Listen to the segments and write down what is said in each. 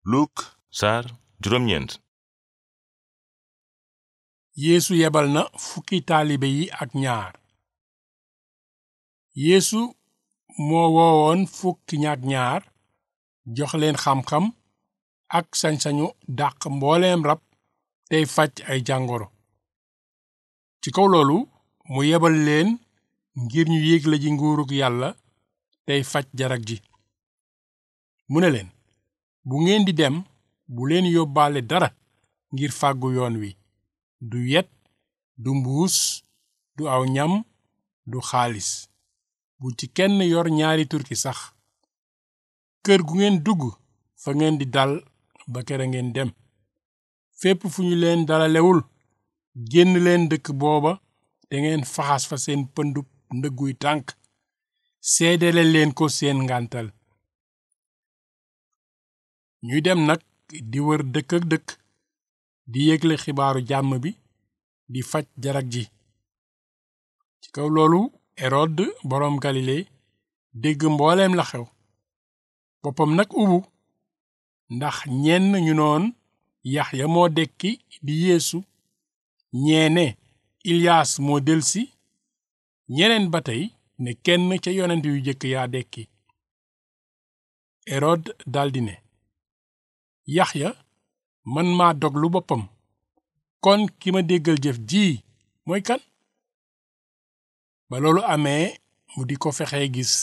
Luk saar juróom-ñeent yeesu yebal na fukki taalibe yi ak ñaar yeesu moo woowoon fukki ñaak ñaar jox leen xam-xam ak sañ-sañu dàq mbooleem rab tey faj ay jàngoro ci kaw loolu mu yebal leen ngir ñu yégle ji nguurug yàlla tey faj jarag ji mu ne leen bu ngeen di dem bu leen yóbbaale dara ngir fàggu yoon wi du yet du mbuus du aw ñam du xaalis bu ci kenn yor ñaari turki sax kër gu ngeen dugg fa ngeen di dal ba kera ngeen dem fépp fu ñu leen dalalewul génn leen dëkk booba te ngeen faxas fa seen pëndub ndëgguy tànk seedele leen ko seen ngàntal ñuy dem nag di wër dëkk ak dëkk di yégle xibaaru jàmm bi di faj jarag ji ci kaw loolu erod boroom galile dégg mbooleem la xew boppam nag ubu ndax ñenn ñu noon yaxya moo dekki di yeesu ñeene ilyaas moo delsi ñeneen ba tey ne kenn ca yonent yu jëkk yaa dekki erod daldi ne yaxya man maa doglu boppam kon ki ma déggal jëf ji mooy kan ba loolu amee mu di ko fexee gis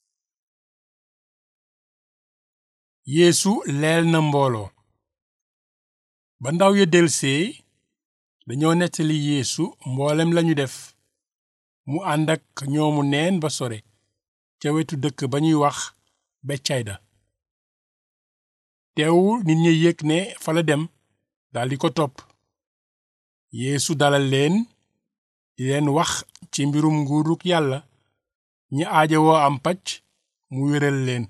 yeesu leel na mbooloo ba ndaw ya delsee dañoo nettali yeesu mboolem lañu def mu ànd ak ñoomu neen ba sore ca wetu dëkk ba ñuy wax beccayda teewul nit ñi yëg ne fa la dem daldi ko topp yeesu dalal leen di leen wax ci mbirum nguuruk yàlla ñi aajowoo am pacc mu wéral leen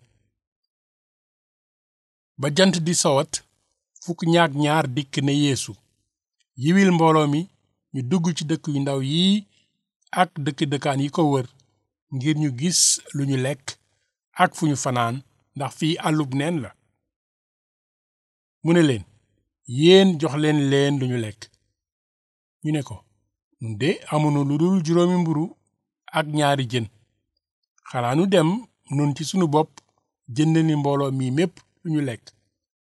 ba jant di sowat fukk ñaak ñaar dikk ne yeesu yiwil mbooloo mi ñu dugg ci dëkk yu ndaw yii ak dëkk dëkkaan yi ko wër ngir ñu gis lu ñu lekk ak fu ñu fanaan ndax fii àllub neen la mu ne leen yéen jox leen leen lu ñu lekk ñu ne ko nun de amunu lu dul juróomi mburu ak ñaari jën xanaa nu dem nun ci sunu bopp jënd ni mbooloo mi mépp lu ñu lekk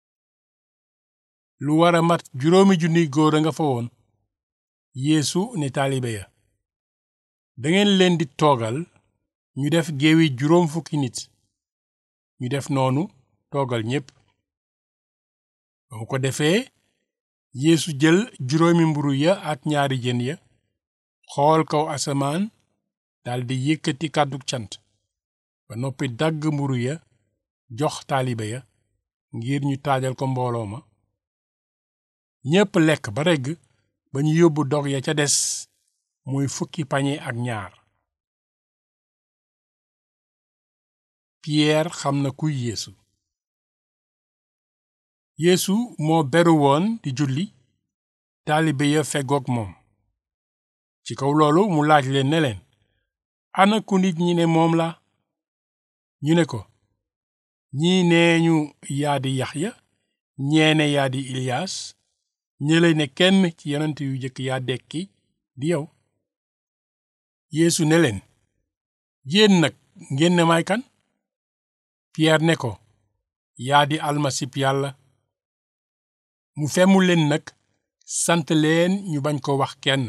lu war a mat juróomi junniy góor a nga fa woon yeesu ne taalibe ya dangeen leen di toogal ñu def géewi juróom fukki nit ñu def noonu toogal ñépp ba mu ko defee yeesu jël juróomi mburu ya ak ñaari jën ya xool kaw asamaan daldi yëkkati kàddu cant ba noppi dagg mburu ya jox taalibe ya ngir ñu taajal ko mbooloo ma ñépp lekk ba regg ba ñu yóbbu dog ya ca des muy fukki pañe ak ñaar piyeer xam na kuy yeesu yeesu moo beru woon di julli taalibe ya feggoog moom ci kaw loolu mu laaj leen ne leen ana ku nit ñi ne moom la ñu ne ko ñii nee ñu yaa di yaxya ñeene yaa di iliyaas ñële ne kenn ci yonent yu jëkk yaa dekki di yow yeesu ne leen yéen nag ngeen ne may kan piyeer ne ko yaa di almasib yàlla mu femmu leen nag sant leen ñu bañ ko wax kenn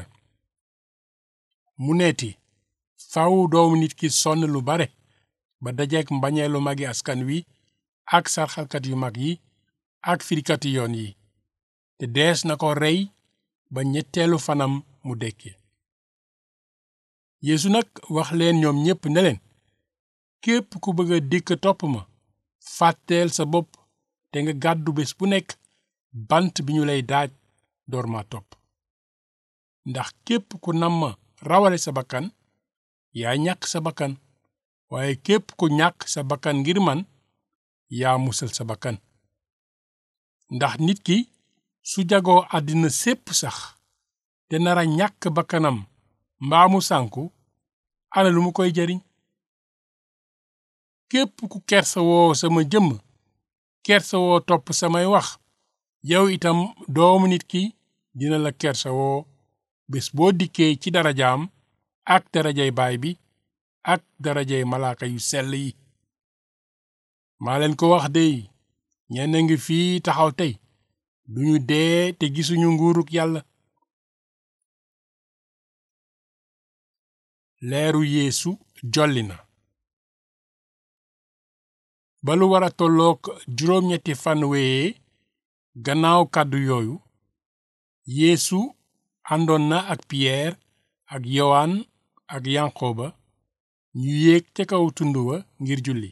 mu neeti faw doomu nit ki sonn lu bare ba dajeek mbañeelu magi askan wi ak sarxalkat yu mag yi ak firikati yoon yi te dees na ko rey ba ñetteelu fanam mu dekki yeesu nag wax leen ñoom ñépp ne leen képp ku bëgg a dikk topp ma fàtteel sa bopp te nga gàddu bés bu nekk bant bi ñu lay daaj door ma topp ndax képp ku nam ma rawale sa bakkan yaa ñàkk sa bakkan waaye képp ku ñàkk sa bakkan ngir man yaa musal sa bakkan ndax nit ki su jagoo àddina sépp sax te nara ñàkk bakkanam mbaa mu sànku ana lu mu koy jariñ képp ku kersawoo sama jëmm kersawoo topp samay wax yow itam doomu nit ki dina la kersawoo bés boo dikkee ci darajaam ak darajay baay bi ak darajay malaaka yu sell yi maa leen ko wax dey ñenn ngi fii taxaw tey duñu dee te gisuñu nguuruk yàlla leeru yeesu jolli na ba lu war a tollook juróom-ñetti fan wéyee gannaaw kàddu yooyu yeesu àndoon na ak piyeer ak yowaan ak yanqooba ñu yéeg ca kaw tund wa ngir julli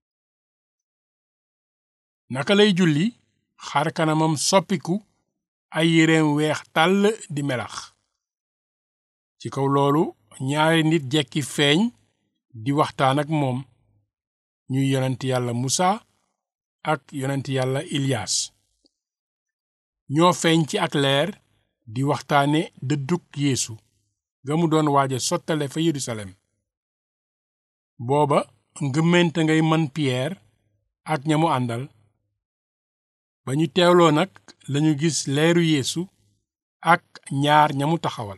naka lay julli xar kanamam soppiku ay yéreem weex tàll di melax ci kaw loolu ñaari nit jekki feeñ di waxtaan ak moom ñuy yonent yàlla musa ak yonent yàlla ilyaas ñoo feeñ ci ak leer di waxtaane dëddug yeesu ga mu doon waaja sottale fa yerusalem booba ngëmmente ngay mën piyeer ak ña mu àndal ba ñu teewloo nag lañu gis leeru yeesu ak ñaar ña mu taxawal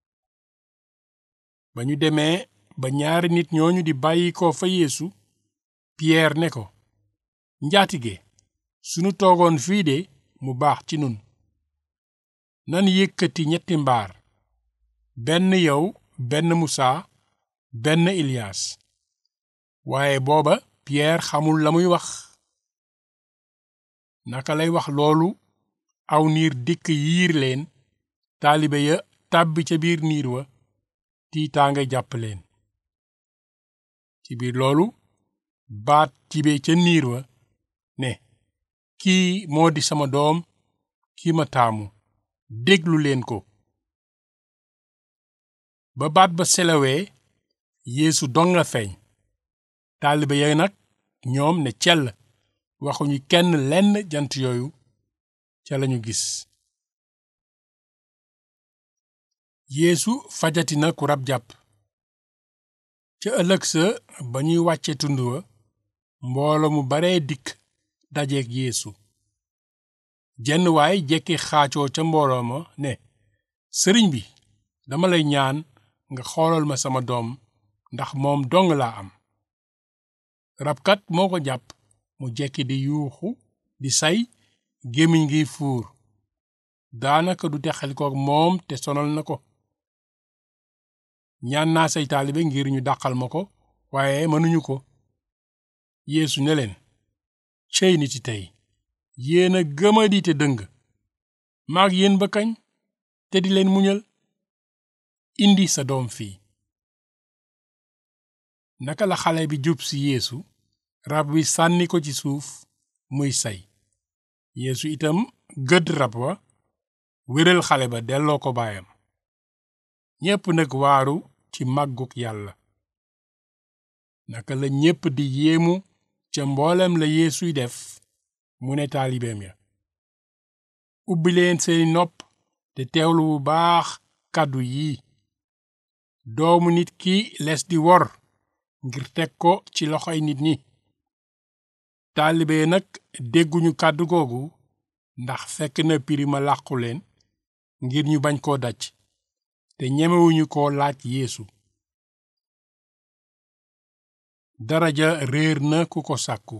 ba ñu demee ba ñaari nit ñooñu di bàyyi ko fa yeesu piyeer ne ko njaatige sunu toogoon fii de mu baax ci nun nan yëkkati ñetti mbaar benn yow benn musaa benn ilyaas waaye booba piyeer xamul la muy wax naka lay wax loolu aw niir dikk yiir leen taalibe ya tàbbi ca biir niir wa tiitaange jàpp leen ci biir loolu baat tibe ca niir wa ne kii moo di sama doom kii ma taamu déglu leen ko ba baat ba selawee yeesu dong la feeñ taalibe ya nag ñoom ne cell waxuñu kenn lenn jant yooyu ca lañu gis yeesu fajati na ku rab jàpp ca ëllëg sa ba ñuy wàcce tund wa mboolo mu bare dikk dajeek yeesu jenn waay jekki xaacoo ca mbooloo ma ne sëriñ bi dama lay ñaan nga xoolal ma sama doom ndax moom dong laa am rabkat moo ko jàpp mu jekki di yuuxu di say gémmiñ gi fuur daanaka du texalikook moom te sonal na ko ñaan naa say taalibe ngir ñu dàqal ma ko waaye mënuñu ko yeesu ne leen cey niti tey yéen a gëmadi te dëng maag yéen ba kañ te di leen muñal indi sa doom fii naka la xale bi jub si yeesu rab wi sànni ko ci suuf muy say yeesu itam gëdd rab wa wéral xale ba delloo ko baayam ñépp nag waaru ci màggug yàlla naka la ñépp di yéemu ca mboolem la yeesuy def mu ne taalibeem ya ubbi leen seeni nopp te teewlu bu baax kàddu yi doomu nit ki les di wor ngir teg ko ci loxoy nit ñi taalibe nag dégguñu kàddu googu ndax fekk na pirima làqu leen ngir ñu bañ koo daj te ñemewuñu ko laaj yeesu daraja réer na ku ko sàkku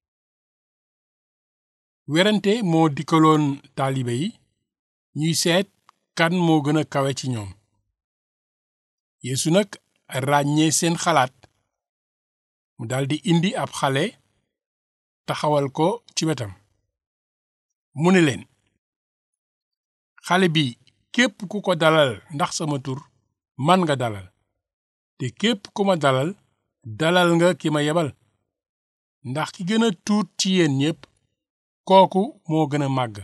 werante moo dikkaloon taalibe yi ñuy seet kan moo gën a kawe ci ñoom yeesu nag ràññee seen xalaat mu daldi indi ab xale taxawal ko ci wetam mu ne leen xale bi képp ku ko dalal ndax sama tur man nga dalal te képp ku ma dalal dalal nga ki ma yebal ndax ki gën a tuut ci yéen ñépp kooku moo gën a màgg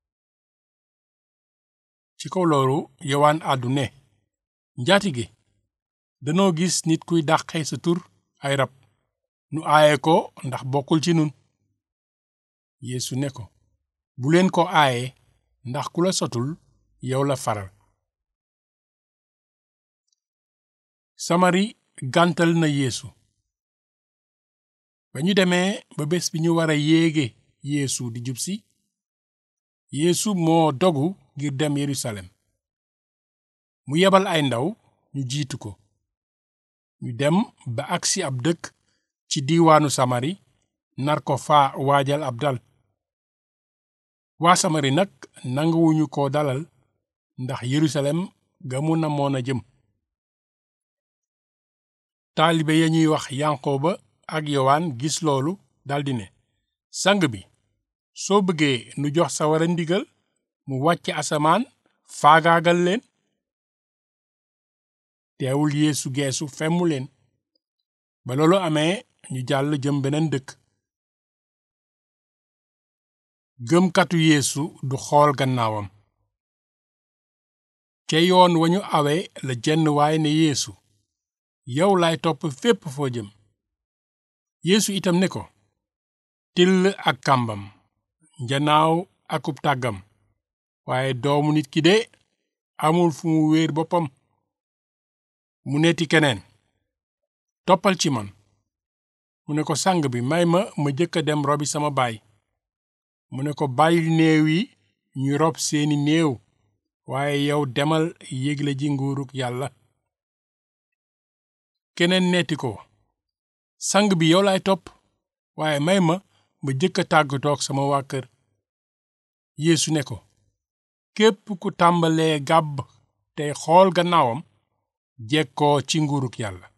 ci kaw loolu yowaan àddu ne njaatige danoo gis nit kuy dàqe sa tur ay rab nu aaye ko ndax bokkul ci nun yeesu ne ko bu leen ko aaye ndax ku la sotul yow la faral samari gàntal na yeesu ba ñu demee ba bés bi ñu war a yéege yeesu di jub si yeesu moo dogu ngir dem yerusalem mu yebal ay ndaw ñu jiitu ko ñu dem ba agsi ab dëkk ci diiwaanu samari nar ko faa waajal ab dal waa samari nag nanguwuñu ko dalal ndax yerusalem ga mu namoon a jëm taalibe ya ñuy wax yanqooba ak yowaan gis loolu daldi ne sang bi soo bëggee nu jox sawara ndigal mu wàcc asamaan faagaagal leen teewul yeesu geesu femmu leen ba loolu amee ñu jàll jëm beneen dëkk gëmkatu yeesu du xool gannaawam ca yoon wa ñu awe la jenn waay ne yeesu yow laay topp fépp foo jëm yeesu itam ne ko till ak kàmbam njanaaw akub tàggam waaye doomu nit ki de amul fu mu wéer boppam mu neeti keneen toppal ci man mu ne ko sang bi may ma ma jëkk a dem robi sama baay mu ne ko bàyyil néew yi ñu rob seeni néew waaye yow demal yégle ji nguuruk yàlla keneen neeti ko sang bi yow laay topp waaye may ma ma jëkk a tàggatoog sama waa kër yeesu ne ko képp ku tàmbalee gàbb tey xool gannaawam jekkoo ci nguuruk yàlla